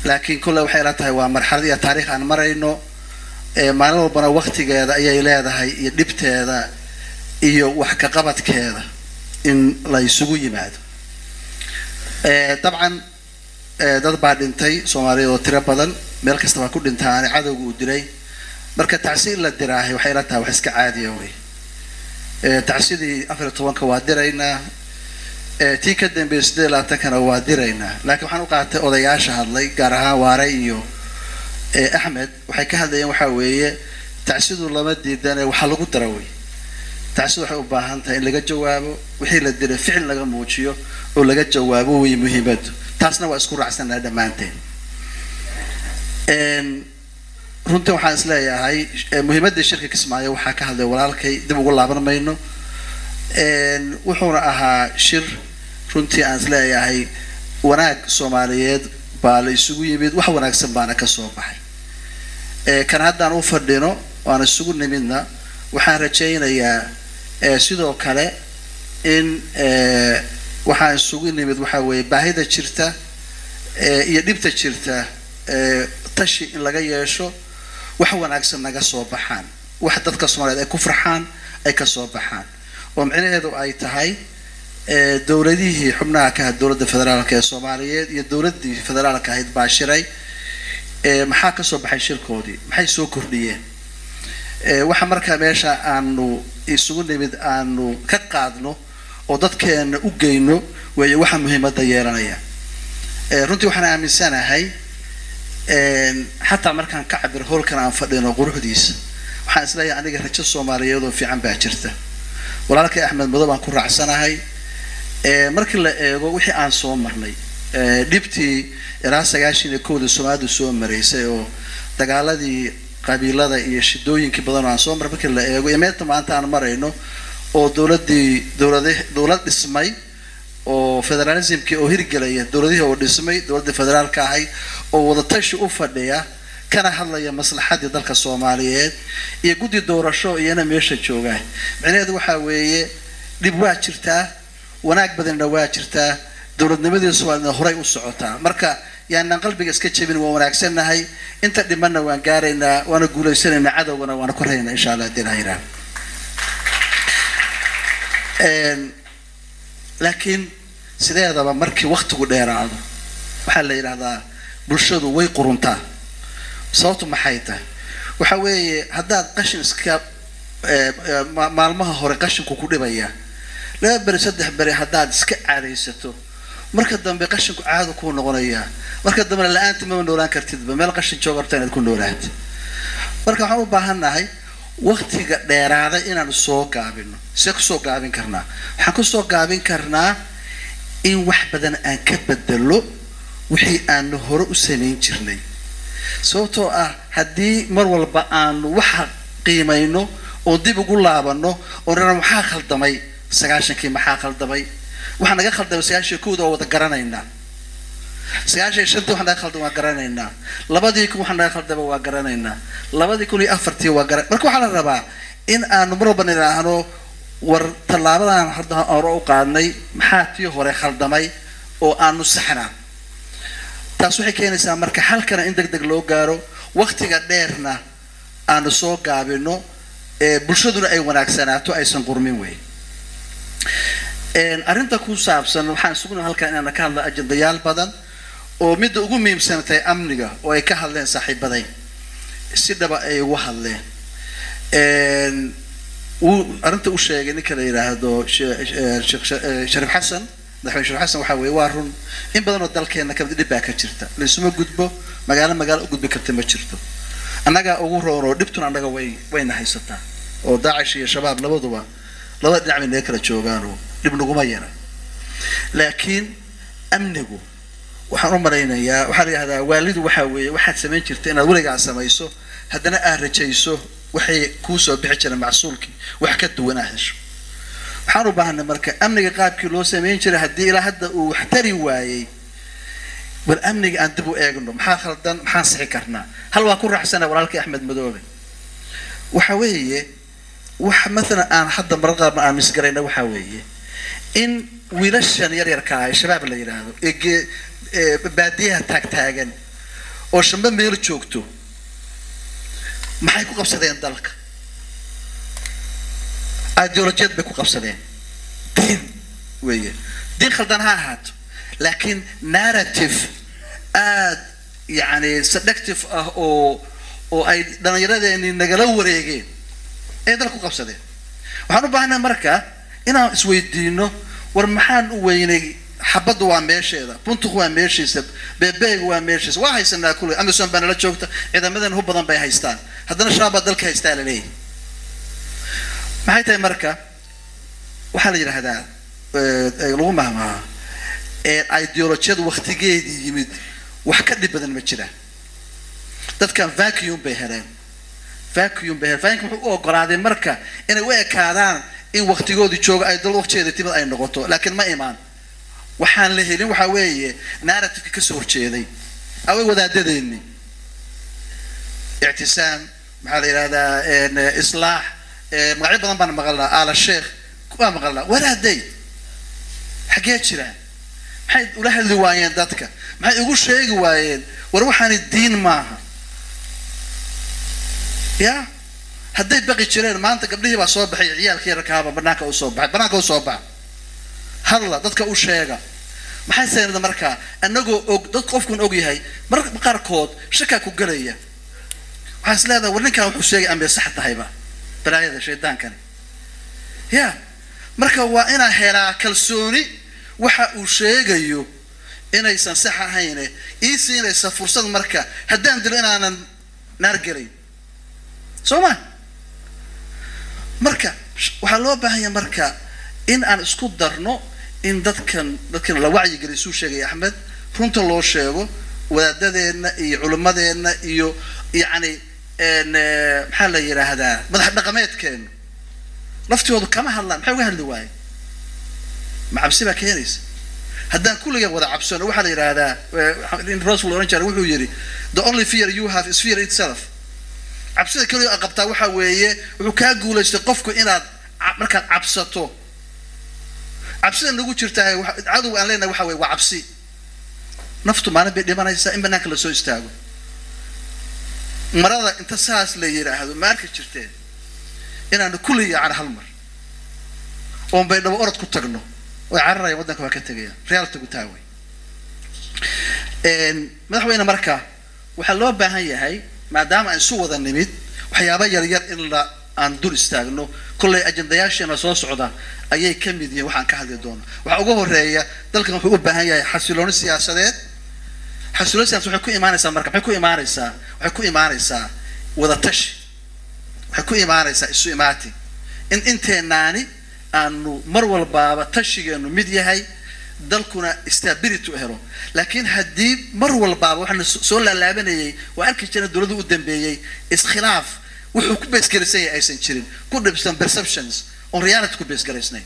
laakiin kolle waxay ila tahay waa marxalad iyo taariikh aan marayno maalin walbana waktigeeda ayay leedahay iyo dhibteeda iyo wax ka qabadkeeda in la isugu yimaado dabcan dad baa dhintay soomaaliyeed oo tiro badan meel kasta baa ku dhintaane cadowga uu dilay marka tacsi in la diraahay waxay ila tahay wax iska caadiya wey tacsidii afar iyo tobanka waa diraynaa tii ka dambeeyay siddeed iyo labaatankana waa diraynaa laakiin waxaan u qaatay odayaasha hadlay gaar ahaan waare iyo axmed waxay ka hadlayeen waxaa weeye tacsidu lama diidane waxaa lagu dara wey tacsidu waxay u baahan tahay in laga jawaabo wixii la diray ficil laga muujiyo oo laga jawaabo wey muhiimadu taasna waa isku raacsanaa dhammaanteen runtii waxaan is leeyahay muhiimadii shirka kismaayo waxaa ka hadlay walaalkay dib ugu laaban mayno wuxuuna ahaa shir runtii aan is leeyahay wanaag soomaaliyeed baa la isugu yimid wax wanaagsan baana ka soo baxay kan haddaan u fadhino waan isugu nimidna waxaan rajaynayaa sidoo kale in waxaan isugu nimid waxaa weeye baahida jirta iyo dhibta jirta tashi in laga yeesho wax wanaagsan naga soo baxaan wax dadka soomaaliyeed ay ku farxaan ay ka soo baxaan oo micnaheedu ay tahay dowladihii xubnaha ka ahayd dowladda federaalka ee soomaaliyeed iyo dowladdii federaalka ahayd baa shiray maxaa ka soo baxay shirkoodii maxay soo kordhiyeen waxa markaa meesha aanu isugu nimid aanu ka qaadno oo dadkeena u geyno weeye waxa muhiimadda yeelanaya runtii waxaan aaminsanahay xataa markaan ka cabir howlkan aan fadhino quruxdiisa waxaan isleeyahay aniga rajo soomaaliyeed oo fiican baa jirta walaalkay axmed madow baan ku raacsanahay markii la eego wixii aan soo marnay dhibtii ilaa sagaashan iyo kowda soomaalidu soo maraysay oo dagaaladii qabiilada iyo shidooyinkii badan oo aan soo maray markii la eego iyo meelta maanta aan marayno oo dowladii dowlad dowlad dhismay oo federalismkii oo hirgelaya dowladihii oo dhismay dowladda federaalka ahayd oo wadatashi u fadhiya kana hadlaya maslaxadii dalka soomaaliyeed iyo guddi doorasho iyana meesha joogaan micnaheedu waxaa weeye dhib waa jirtaa wanaag badanna waa jirtaa dowladnimadii soomaaliyedna horay u socotaa marka yaanaan qalbiga iska jebin waan wanaagsannahay inta dhimanna waan gaaraynaa waana guulaysanaynaa cadowgana waana korhaynaa insha allah hadii ilaha yidhaha laakiin sideedaba markii waktigu dheeraado waxaa la yidhahdaa bulshadu way quruntaa sababtu maxay tahay waxa weeye haddaad qashin iska maalmaha hore qashinku ku dhibaya laba beri saddex beri haddaad iska caadaysato marka dambe qashinku caado kuu noqonayaa marka dambena la-aanta mama noolaan kartidba meel qashin jooga horta inaad ku noolaata marka waxaan u baahannahay waktiga dheeraada inaanu soo gaabino see kusoo gaabin karnaa waxaan kusoo gaabin karnaa in wax badan aan ka bedelo wixii aanu hore u samayn jirnay sababtoo ah haddii mar walba aanu waxa qiimayno oo dib ugu laabano oo nana maxaa khaldamay sagaashankii maxaa khaldamay waxaa naga khaldamay sagaashan kowda oo wada garanaynaa sagaashan iyo shantii waxa naga khaldamay waa garanaynaa labadii kun waxa naga khaldamay waa garanaynaa labadii kun iyo afartii waa gara marka waxaa la rabaa in aanu mar walba nidhaahno war tallaabadan hadda hore u qaadnay maxaa tii hore khaldamay oo aanu saxnaa taas waxay keenaysaa marka halkana in deg deg loo gaaro waktiga dheerna aanu soo gaabino bulshaduna ay wanaagsanaato aysan qurmin wey arrinta ku saabsan waxaan sugna halkan inaana ka hadla ajendayaal badan oo midda ugu muhiimsan tahay amniga oo ay ka hadleen saaxiibaday si dhaba ay ugu hadleen wuu arrinta u sheegay ninka la yidhaahdo shariif xasan madaxweyne shariif xasan waxaa weeye waa run in badan oo dalkeena kamid dhib baa ka jirta laysuma gudbo magaalo magaalo u gudbi karta ma jirto annagaa ugu roon oo dhibtuna annaga way wayna haysataa oo daacish iyo shabaab labaduba labada dhinac bay naga kala joogaanoo dhib naguma yara laakiin amnigu waxaan u malaynayaa waxaa la yidhahdaa waalidu waxaa weeye waxaad samayn jirta inaad weligaa samayso haddana aad rajayso waxay kuu soo bixi jireen macsuulkii wax ka duwan aad hesho waxaan u baahanay marka amniga qaabkii loo samayn jiray haddii ilaa hadda uu wax tari waayey bal amniga aan dib u eegno maxaa khaldan maxaan sixi karnaa hal waa ku raacsana walaalkii axmed madoobe waxa weeye wax maalan aan hadda marar qaarna aan misgarayna waxaa weeye in wiilashan yaryarka ah ee shabaab la yidhaahdo ee baadiyaha taagtaagan oo shanbe meel joogto maxay ku qabsadeen dalka ideolojiyad bay ku qabsadeen diin weeye diin khaldan ha ahaato laakiin narrative aad yani seductive ah oo oo ay dhallinyaradeeni nagala wareegeen ayay dalka ku qabsadeen waxaan u baahnay marka inaan isweydiino war maxaan u weynay xabadda waa meesheeda buntuku waa meeshiisa bebeega waa meeshiisa waa haysanaa kule amazon baa nala joogta ciidamadan hu badan bay haystaan haddana shabaab baa dalka haystaa la leeyahay maxay tahay marka waxaa la yidhaahdaa lagu mahmaha ideolojiyada waktigeedii yimid wax ka dhib badan ma jiraan dadkan vacuum bay heleen vacuum bay heleen vacuum wuxuu u ogolaaday marka inay u ekaadaan in waktigoodii jooga ay dal waqtigeeda timid ay noqoto laakiin ma imaan waxaan la helin waxaa weeye narrativeka kasoo horjeeday away wadaadadeeni ictisaam maxaa la yidhahdaa islaax magacyo badan baan maqalnaa aala sheekh waa maqalnaa walaaday xaggee jiraan maxay ula hadli waayeen dadka maxay ugu sheegi waayeen war waxaani diin maaha ya hadday baqi jireen maanta gabdhihii baa soo baxay ciyaalkii rakaaba banaanka u soo baxay banaanka u soo baxa hadla dadka u sheega maxay saynada markaa anagoo og dad qofkun og yahay mararka qaarkood shakaa ku gelaya waxaa is leedahay war ninkan wuxuu sheegay amay sax tahayba balaayada shaydaankani ya marka waa inaa helaa kalsooni waxa uu sheegayo inaysan sax ahayne ii siinaysa fursad marka haddaan dilo inaanan naar gelayn soo ma marka waxaa loo baahanya marka in aan isku darno in dadkan dadkan la wacyigeliy suu sheegay axmed runta loo sheego wadaadadeenna iyo culimmadeenna iyo yacni maxaa la yidhaahdaa madax dhaqameedkeenu laftoodu kama hadlaan maxay uga hadli waaye ma cabsi baa keenaysa haddaan kulligan wada cabsano waxaa la yidhaahdaa rasul oran jira wuxuu yidhi the only fear you have is fear itself cabsida keliya a qabtaa waxaa weeye wuxuu kaa guulaystay qofku inaad markaad cabsato cabsida nagu jirtaa cadow aan leenahay waxa weye waa cabsi naftu maalin bay dhimanaysaa in banaanka lasoo istaago marada inta saas la yidhaahdo ma arki jirteen inaanu kulli yaacana hal mar oon bay dhabo orod ku tagno way cararayaan waddanka waa ka tegayaan reality gu taaway madaxweyne marka waxaa loo baahan yahay maadaama aan isu wada nimid waxyaaba yaryar in la aan dul istaagno kollay ajendayaasheena soo socda ayay ka mid yihiin waxaan ka hadli doono waxaa ugu horeeya dalkan wuxuu u baahan yahay xasilooni siyaasadeed xasilooni siyaasadeed waxay ku imaanaysaa marka maxay ku imaanaysaa waxay ku imaanaysaa wadatashi waxay ku imaanaysaa isu imaati in inteenaani aanu mar walbaaba tashigeenu mid yahay dalkuna stability u helo laakiin haddii mar walbaaba waxaana soo laalaabanayay waa arki jirna dowladda u dambeeyey iskhilaaf wuxuu ku beesgaraysan yahay aysan jirin ku dhibsan perceptions oon reality ku beesgaraysnayn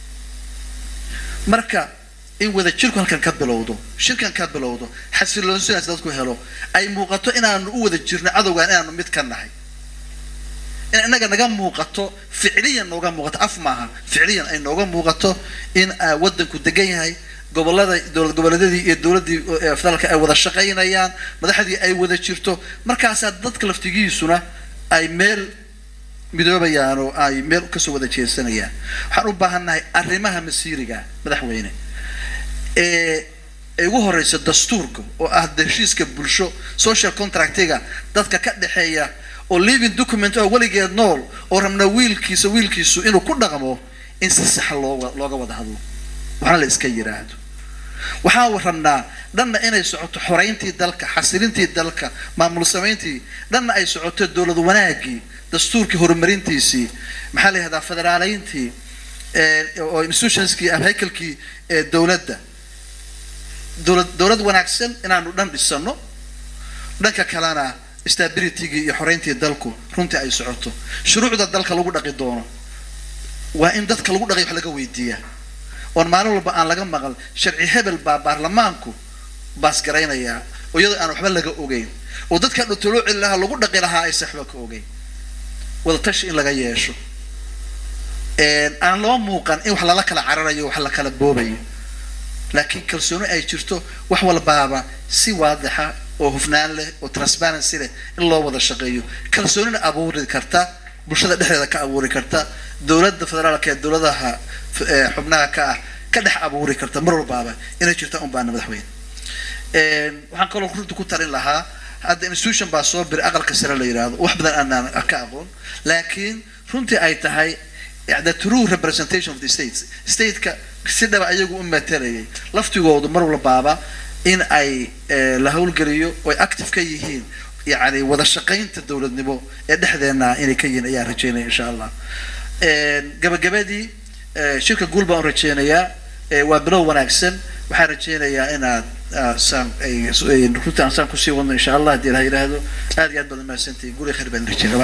marka in wada jirku halkan ka bilowdo shirkan ka bilowdo xasiloon sidaas dadku helo ay muuqato inaanu u wada jirno cadowgan inaanu mid ka nahay in inaga naga muuqato ficliyan nooga muuqato af maaha ficliyan ay nooga muuqato in waddanku degan yahay gobolada dowlad goboleedyadii iyo dowladdii federaalka ay wada shaqaynayaan madaxdii ay wada jirto markaasaa dadka laftigiisuna ay meel midoobayaan oo ay meel kasoo wada jeesanayaan waxaan u baahannahay arrimaha masiiriga madaxweyne ee ay ugu horeysa dastuurka oo ah heshiiska bulsho social contractiga dadka ka dhexeeya oo living document oo weligeed nool oo rabna wiilkiisa wiilkiisu inuu ku dhaqmo in si saxa loo looga wada hadlo waxna la iska yiraahdo waxaan rabnaa dhanna inay socoto xoreyntii dalka xasilintii dalka maamul samayntii dhanna ay socoto dowlad wanaagii dastuurkii horumarintiisii maxaa la yihahdaa federaaleyntii oo institutionskii ama haykalkii dowladda dowlad dowlad wanaagsan inaanu dhan dhisano dhanka kalena stabilitygii iyo xoreyntii dalku runtii ay socoto shuruucda dalka lagu dhaqi doono waa in dadka lagu dhaqay wax laga weydiiyaa oon maalin walba aan laga maqal sharci hebel baa baarlamaanku baasgaraynayaa oo iyadoo aan waxba laga ogeyn oo dadka dhutolooci lahaa lagu dhaqi lahaa aysan waxba ka ogeyn wadatashi in laga yeesho aan loo muuqan in wax lala kala cararayo wax la kala boobayo laakiin kalsooni ay jirto wax walbaaba si waadixa oo hufnaan leh oo transparency leh in loo wada shaqeeyo kalsoonina abuuri karta bulshada dhexdeeda ka abuuri karta dowladda federaalka ee dowladaha xubnaha ka ah ka dhex abuuri karta mar walbaaba inay jirta un baana madaxweyne waxaan kaloo runta ku talin lahaa hadda institution baa soo biri aqalka sare la yidhaahdo wax badan aanaan ka aqoon laakiin runtii ay tahay the true representation of the states stateka si dhaba ayagu u matelayay laftigoodu mar walbaaba in ay la howlgeliyo oy active ka yihiin yani wada shaqaynta dowladnimo ee dhexdeena inay ka yihiin ayaan rajeynaya insha allah gabagabadii shirka guul baan u rajeynayaa waa bilow wanaagsan waxaan rajeynayaa inaad saan ay runtii aan saan kusii wadno insha allah haddii ilaha yidhaahdo aad iyo aad badan mahadsantihin guri khayr baan rajeynaya